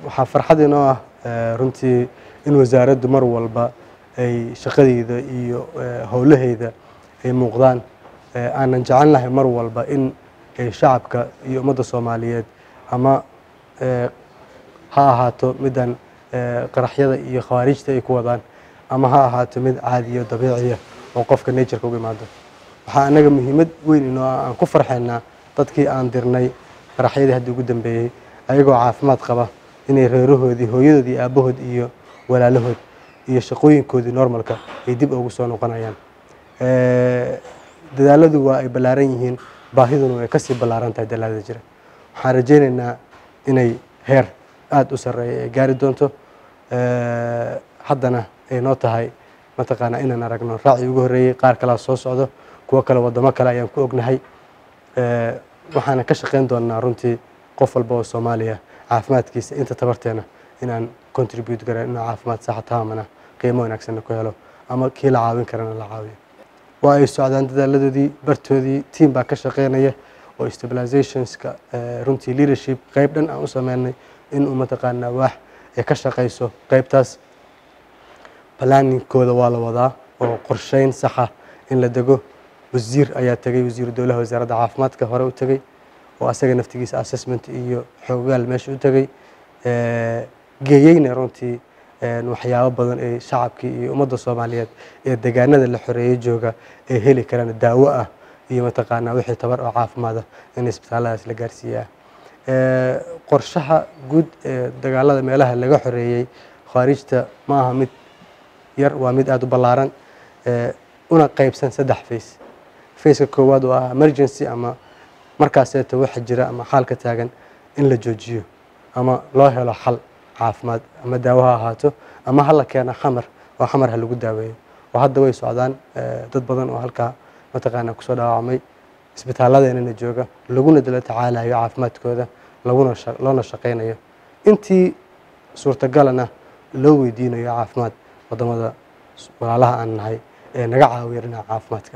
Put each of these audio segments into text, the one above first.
waxaa farxad inoo ah runtii in wasaaraddu mar walba ay shaqadeyda iyo howlaheyda ay muuqdaan aanan jecelnahay mar walba in shacabka iyo ummadda soomaaliyeed ama ha ahaato middan qaraxyada iyo khawaarijta ay ku wadaan ama ha ahaato mid caadiyo dabiiciya oo qofka natureka uga imaado waxaa anaga muhiimad weyn inoo ah aan ku farxaynaa dadkii aan dirnay qaraxyadii haddii ugu dambeeyey ayagoo caafimaad qaba inay reerahoodii hooyadoodii aabahood iyo walaalahood iyo shaqooyinkoodii normalka ay dib ugu soo noqonayaan dadaaladu waa ay ballaaran yihiin baahiduna way kasii ballaaran tahay dalaalada jira waxaan rajaynaynaa inay heer aada u sarreeya ay gaari doonto haddana ay noo tahay mataqaanaa inaan aragno raacii ugu horreeyey qaar kalea soo socdo kuwo kale waddamo kale ayaan ku ognahay waxaana ka shaqayn doonaa runtii qof walba oo soomaaliya caafimaadkiisa inta tabarteena inaan contribute garan inuu caafimaad saxa taamana qiimo wanaagsanna ku helo ama kii la caawin karana la caawiyo waa ay socdaan dadaaladoodii bartoodii tiam baa ka shaqeynaya oo stabilizationska runtii leadership qeyb dhan aan u sameynay inuu mataqaanaa waax ay ka shaqayso qeybtaas planingkooda waa la wadaa oo qorsheyn saxa in la dego wasiir ayaa tegay wasiiru dowlaha wasaaradda caafimaadka hore u tegey oo asaga naftigiisa assessment iyo xoogaal meesha u tegey geeyeyna runtii waxyaabo badan ee shacabkii iyo ummadda soomaaliyeed ee degaanada la xoreeyey jooga ay heli karaan daawo ah iyo mataqaanaa wixii tabar oo caafimaada in isbitaalladaas la gaarsiiyaa qorshaha guud ee dagaalada meelaha laga xoreeyey khaarijta ma aha mid yar waa mid aada u ballaaran una qeybsan saddex face faceka koowaad oo ah emergency ama markaaseeta waxa jira ama xaalka taagan in la joojiyo ama loo helo xal caafimaad ama daawo ha ahaato ama hala keena xamar oo xamar ha lagu daaweeyo oo hadda way socdaan dad badan oo halkaa mataqaanaa kusoo dhaawacmay isbitaaladeenana jooga laguna dala tacaalayo caafimaadkooda laguna loona shaqaynayo intii suurtagalana loo weydiinayo caafimaad wadamada walaalaha aan nahay ee naga caawiya dhinaca caafimaadka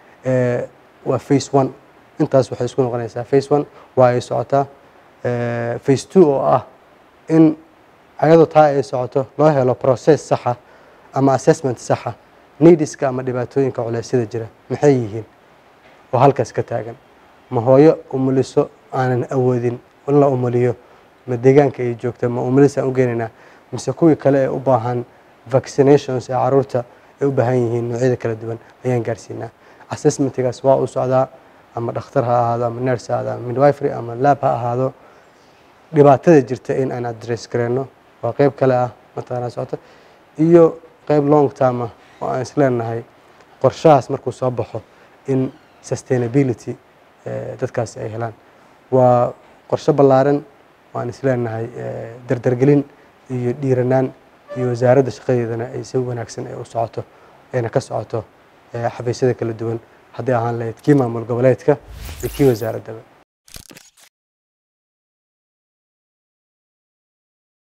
waa face one intaas waxay isku noqonaysaa face one waa ay socotaa face two oo ah in ayadoo taa ay socoto loo helo process saxa ama assessment saxa neediska ama dhibaatooyinka culeysyada jira maxay yihiin oo halkaas ka taagan ma hooyo umuliso aanan awoodin in la umuliyo ma deegaanka ay joogta ma umulis aan u geenaynaa mise kuwii kale ee u baahan vaccinations ee caruurta ay u baahan yihiin noocyada kala duwan ayaan gaarsiinaa assessmentigaas waa uu socdaa ama dhakhtar ha ahaado ama nurse ha ahaado ama midwifery ama lab ha ahaado dhibaatada jirta in aan address gareyno waa qeyb kale ah mataqaanaa socota iyo qeyb long term ah oo aan isleenahay qorshahaas markuu soo baxo in sustainability dadkaasi ay helaan waa qorshe ballaaran waan isleenahay dardargelin iyo dhiiranaan iyo wasaaradda shaqadeedana ay si wanaagsan ay u socoto ayna ka socoto xafiisyada kala duwan haddii ahaan lahayd kii maamul goboleedka iyo kii wasaaraddaba